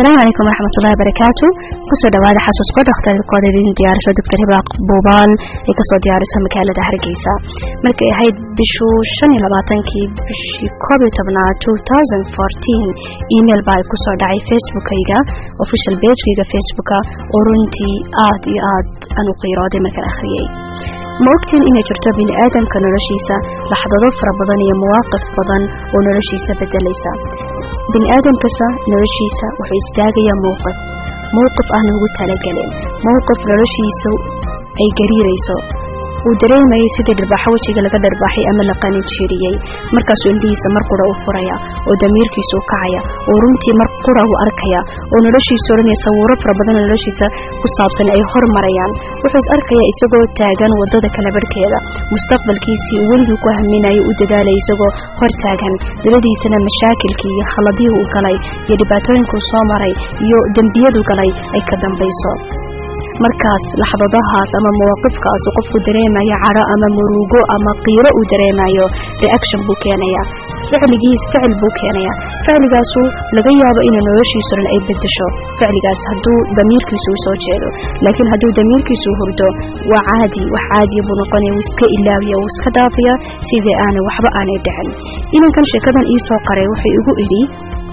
asalaamu calaykum waraxmatullahi wabarakaatu kusoo dhawaada xasuusko dhakhtarkooda idin diyaariso doctor hibaaq buubaal ay kasoo diyaariso magaalada hargeysa markay ahayd bishu shan iyo labaatankii bishii koob iyo tobnaad two thousand fourteen email baa kusoo dhacay facebookayga official bageyga facebooka oo runtii aad iyo aad aan u qiirooday markaan akhriyey ma ogtiin inay jirto bini aadamka noloshiisa laxdado fara badan iyo mawaaqif badan oo noloshiisa bedelaysa bini aadamkasa noloshiisa wuxuu istaagayaa mowqif mowqif aanan ugu talagelin mowqif noloshiisa ay gariirayso uu dareemayay sidii dharbaaxo wejiga laga dharbaaxay ama la qaninjeeriyey markaasuu indhihiisa mar qura u furaya oo damiirkiisu u kacaya oo runtii mar qura u arkaya oo noloshiisa odhanaya sawiro fara badan oo noloshiisa ku saabsan ay hormarayaan wuxuu is arkaya isagoo taagan wadada kala barhkeeda mustaqbalkiisii uu weligii ku haminayo u dadaalaya isagoo hor taagan dabadiisana mashaakilkii iyo khaladihii u galay iyo dhibaatooyinkuu soo maray iyo dembiyadu galay ay ka dambayso markaas laxdadahaas ama mawaaqifkaas uu qofku dareemayo cadho ama murugo ama qiiro uu dareemayo reaction buu keenaya ficligiis ficil buu keenaya ficligaasu laga yaabo inuu noloshiisu dhan ay bedesho ficligaas hadduu damiirkiisu u soo jeedo laakiin hadduu damiirkiisu hurdo waa caadi wax caadiya buu noqonaya wuu iska ilaawiya wuu iska dhaafaya sidii aanay waxba aanay dhicin inankan sheekadan iisoo qaray wuxuu igu idhi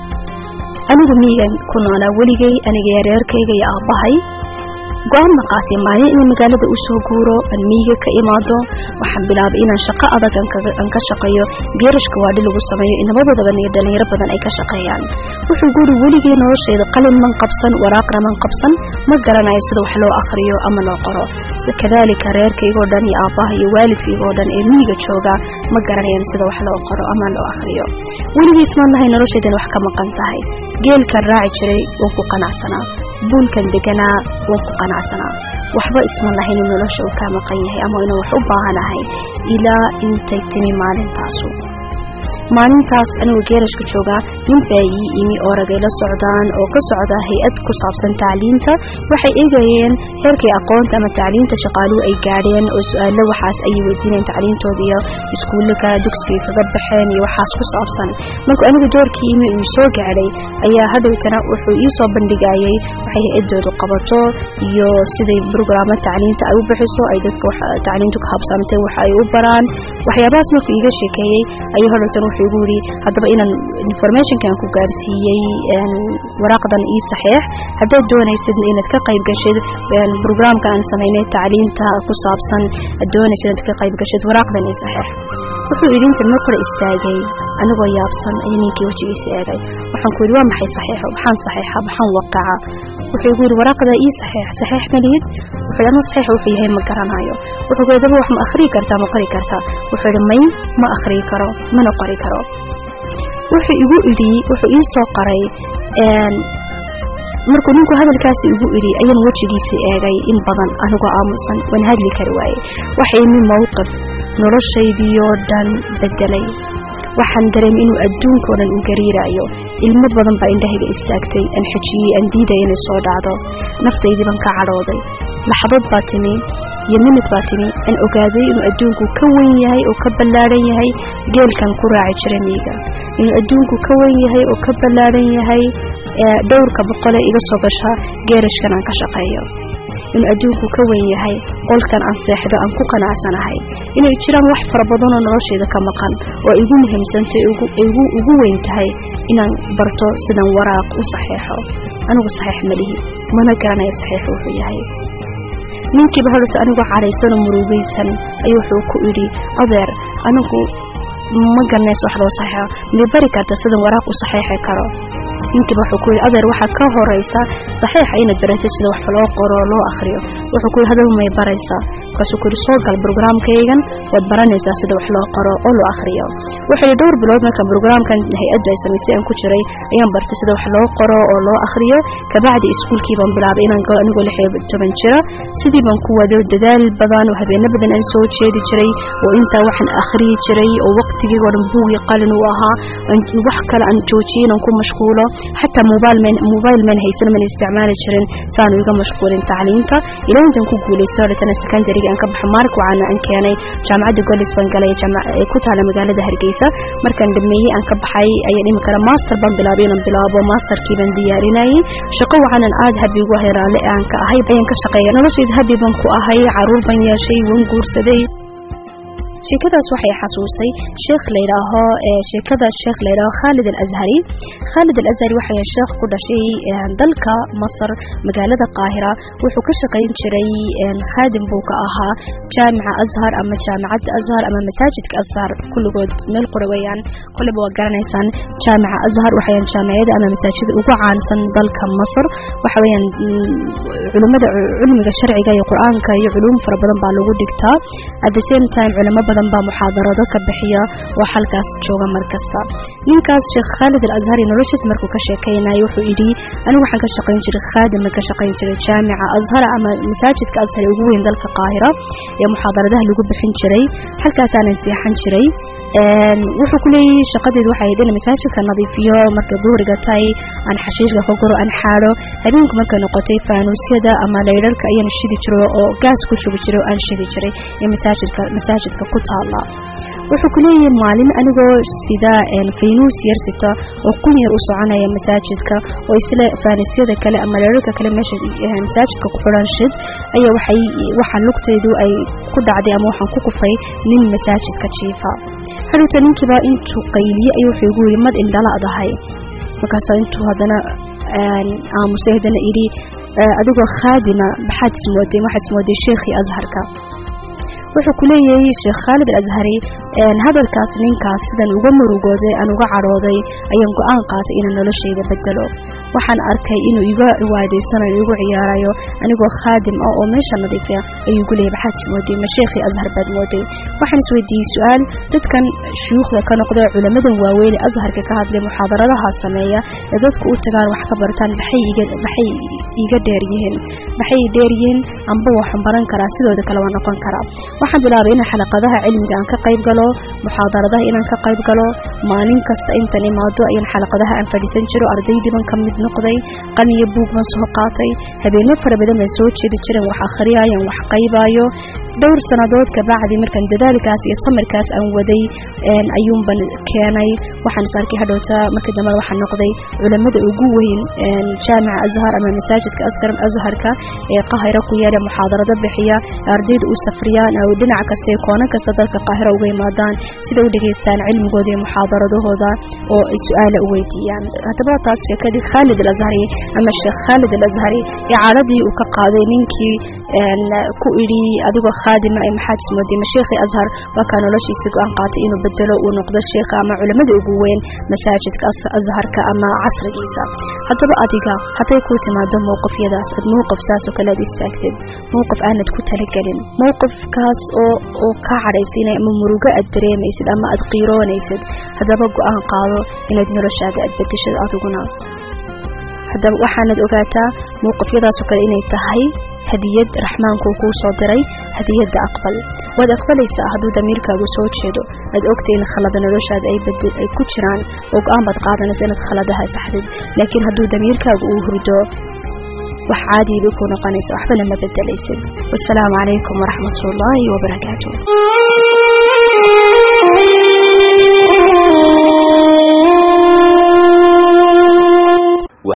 anigu miigan ku noolaa weligay aniga yareerkayga iyo aabbahay go-aan ma qaatay maalin inay magaalada u soo guuro aan miyiga ka imaado waxaan bilaabay inaan shaqo adag aan ka shaqeeyo geerashka waadhi lagu sameeyo inabadoodaban iyo dhalinyaro badan ay ka shaqeeyaan wuxuu guuri weligii noloshayda qalin man qabsan waraaqna man qabsan ma garanayo sida wax loo akhriyo ama loo qoro kadaalika reerkaygoo dhan iyo aabbaha iyo waalidkaygoo dhan ee miyiga jooga ma garanayaan sida wax loo qoro ama loo akhriyo weligiis maan lahay noloshaydan wax ka maqan tahay geelkan raaci jiray waan ku qanacsanaa buulkan deganaa waan ku qanacsanaa waxba isma lahayn in nolosha uu kaa maqan yahay ama inaan wax u baahanahay ilaa intay timi maalintaasu maalintaas anigoo geerashka joogaa nin baa ii imi oo ragay la socdaan oo ka socda hay-ad ku saabsan tacliinta waxay eegayeen heerkay aqoonta ama tacliinta shaqaaluhu ay gaadheen oo su-aalo waxaas ayay weydiinayeen tacliintooda iyo iskuullaka dugsiga kaga baxeen iyo waxaas ku saabsan markuu anigu doorkii imi uu soo gaadhay ayaa hadhowtana wuxuu ii soo bandhigayay waxay hay-adoodu qabato iyo siday brograamo tacliinta ay u bixiso ay dadka tacliintu ka habsamtay waxa ay u baraan waxyaabahaas markuu iiga sheekeeyey ayuu hadhowtana wuxuu igu yidhi haddaba inaan informationkan ku gaarsiiyey waraaqdan ii saxeex haddaad doonaysid inaad ka qayb gashid brograamkan aan samaynay tacliinta ku saabsan ad doonaysid inaad ka qayb gashid waraaqdan ii saxeex wuxuu idhi intan mar kale istaagay anigoo yaabsan ayuu ninkii wejigiisa eegay waxaan ku yidhi waa maxay saxeexo maxaan saxeexa maxaan waqaca wuxuu igu yidhi waraaqdaa ii saxeex saxeex malihid wuxuu yidhi anu saxeexa wuxuu yahay ma garanayo wuxuu ku yidhi daba wax ma akhriyi kartaa ma qori kartaa wuxuu yidhi may ma akhriyi karo mana qori karo wuxuu igu idhi wuxuu ii soo qoray markuu ninku hadalkaasi igu idhi ayaan wejigiisa eegay in badan anigoo aamusan waan hadli kari waaye waxa imi mowqif noloshaydiioo dhan bedelay waxaan dareemay inuu adduunkao dhan u gariirayo ilmo badan baa indhahayga istaagtay aan xejiyey aan diidaya inay soo dhacdo naftaydii baan ka cadhooday laxdood baa timi iyo minid baa timi aan ogaaday inuu adduunku ka weyn yahay oo ka ballaadhan yahay geelkan ku raaci jira miiga inuu adduunku ka weyn yahay oo ka ballaadhan yahay dhowrka boqole iga soo gasha geerashkan aan ka shaqeeyo inuu adduunku ka weyn yahay qolkan aan seexdo aan ku qanacsanahay inay jiraan wax fara badanoo noloshayda ka maqan oo igu muhiimsantay ugu weyn tahay inaan barto sidan waraaq u saxeexo anigu saxeex malihi mana garanayo saxeexu wuxuu yahay ninkiiba horta anigoo cadhaysanoo murugaysan ayuu wuxuu ku idhi adeer anigu ma garanayso wax loo saxeexo may bari karta sidan waraaq u saxeexi karo ninkiiba wuxuu ku yidhi adeer waxaa ka horaysa saxiixa inaad baratay sida wax loo qoro loo akhriyo wuxuu ku yidhi hadaba may baraysaa markaasuu ku yidhi soo gal brograamkaygan waad baranaysaa sida wax loo qoro oo loo akhriyo wuxuu yidhi dhowr bilood marka brograamkan hay-adda ay samaysay aan ku jiray ayaan bartay sida wax loo qoro oo loo akhriyo kabacdi iskuulkii baan bilaabay inaan galo anigoo lix iyo toban jira sidii baan ku wado dadaal badan oo habeeno badan aan soo jeedi jiray oo intaa waxaan akhriyi jiray oo waqtigiigoo dhan buugii qalin u ahaa wax kale aan joojiyey inaan ku mashquulo xataa mobile man haysan mana isticmaali jirin saanu iga mashquulin tacliinta ilaa intan ku guulaysto dhatana secondariga markii aan ka baxo mark waxaana aan keenay jaamacadda golis baan galay ee ku taala magaalada hargeysa markaan dhameeyey aan ka baxay ayaan imi kara master baan bilaabay inaan bilaabo masterkii baan diyaarinayay shaqo waxaanan aada habi ugu ahay raalle aan ka ahay ayaan ka shaqeeya noloshayda habi baan ku ahay caruur baan yeeshay waan guursaday sheekadaas waxay xasuusay sheekh layidhaaho sheekada sheekh layidhaaho khaalid alazhari khaalid alazhari waxay sheekh ku dhashay dalka masar magaalada qaahira wuxuu ka shaqayn jiray khaadim buu ka ahaa jaamica azhar ama jaamicadda azhar ama masaajidka azhar kulligood meel qura weeyaan koleba waa garanaysaan jaamica azhar waxayaan jaamicada ama masaajida ugu caansan dalka masar waxa weeyaan culimada cilmiga sharciga iyo qur-aanka iyo culuum fara badan baa lagu dhigtaa at the same time culimo badan baa muxaadarado ka bixiya oo halkaas jooga markasta ninkaas sheekh khaalid alazhari noloshiis markuu ka sheekaynayo wuxuu yidhi anigu waxaan ka shaqayn jiray khaadimna ka shaqayn jiray jaamica azhar ama masaajidka azhar ee ugu weyn dalka qaahira ee muxaadaradaha lagu bixin jiray halkaasaanan seexan jiray wuxuu ku leeyahay shaqadeedu waxay ahayd in masaajidka nadiifiyo markay duhriga tahay aan xashiishka ka guro aan xaadho habeenku markay noqotay faanuusyada ama laydharka ayaan shidi jiray oo gaas ku shubi jiray oo aan shidi jiray ee masaajidka masaajidka ku taala wuxuu ku leeyahay maalin anigoo sida faynuus yar sita oo kun yar u soconaya masaajidka oo isla faanuusyada kale ama laydharka kale meesha masaajidka ku xidhan shid ayaa waxay waxaa lugtaydu ay ku dhacday ama waxaan ku kufay nin masaajidka jiifa hadhowta ninkiiba intuu qayliye ayuu wuxuu igu yidhi mad indhala adahay markaasoo intuu haddana aamusay haddana idhi adigoo khaadima maxaad ismooday waxaad ismooday sheekhii azharka wuxuu ku leeyahay sheekh khaalid alazhari hadalkaas ninkaas sidan uga murugooday aan uga cadhooday ayaan go-aan qaatay inaan noloshayda bedelo waxaan arkay inuu iga waadaysanayo igu ciyaarayo anigoo khaadim ah oo meesha nadiifiya ayuu igu leeyay maxaad ismooday ma sheekhii azhar baad mooday waxaan isweydiiyey su-aal dadkan shuyuukhda ka noqda culamadan waaweyn ee azharka ka hadlay muxaadaradaha sameeya ee dadku u tagaan wax ka bartaan maxay iga maxay iga dheer yihiin maxay dheer yihiin amba waxaan baran karaa sidooda kale waa noqon karaa waxaan bilaabay inaan xalaqadaha cilmiga aan ka qayb galo muxaadaradaha inaan ka qayb galo maalin kasta intan imaado ayaan xalaqadaha aan fadhiisan jiro ardaydiiban ka mid noqday qaniyo buug ma soo qaatay habeeno fara badan baan soo jeedi jiran wax akhriyaayan wax qaybaayo dhowr sannadood kabacdi markaan dadaalkaas iyo samirkaas aan waday ayuunban keenay waxaan is arkay hadhowta markii dambe waxaan noqday culamada ugu weyn jaamica azhar ama masaajidka askar azharka ee qahira ku yaala muxaadarado bixiya ardayda u safriyaan oo dhinac kasta ee koono kasta dalka qaahira uga yimaadaan sida u dhageystaan cilmigooda iyo muxaadaradahooda oo ay su-aala u weydiiyaan haddaba taas sheekadii khaalid alazhari ama sheekh khaalid alazhari ee caaladii uu ka qaaday ninkii ku idhi adigoo khaadima ay maxaad ismooday ma sheekhii azhar waa kaa noloshiisa go-aan qaatay inuu bedelo uu noqdo sheekha ama culamada ugu weyn masaajidka azharka ama casrigiisa haddaba adiga hadday kuu timaado mowqifyadaas ad mowqif saasoo kale ad istaagtid mowqif aanad ku talagelin mowqifkaas oo oo kaa cadhaysiinay ama murugo aad dareemaysid ama aad qiiroonaysid haddaba go-aan qaado inaad noloshaada aad bedeshid adiguna haddaba waxaanad ogaataa mowqifyadaasoo kale inay tahay hadiyad raxmaanku kuu soo diray hadiyadda aqbal waad aqbalaysaa hadduu damiirkaagu soo jeedo aad ogtay in khalada noloshaada ay ku jiraan oo go-aan baad qaadanaysa inaad khaladaha saxdid laakiin hadduu damiirkaagu uu hurdo wax caadii bay ku noqonaysa waxbana ma bedelaysid wasalaamu calaykum waraxmat ullaahi wabarakaatu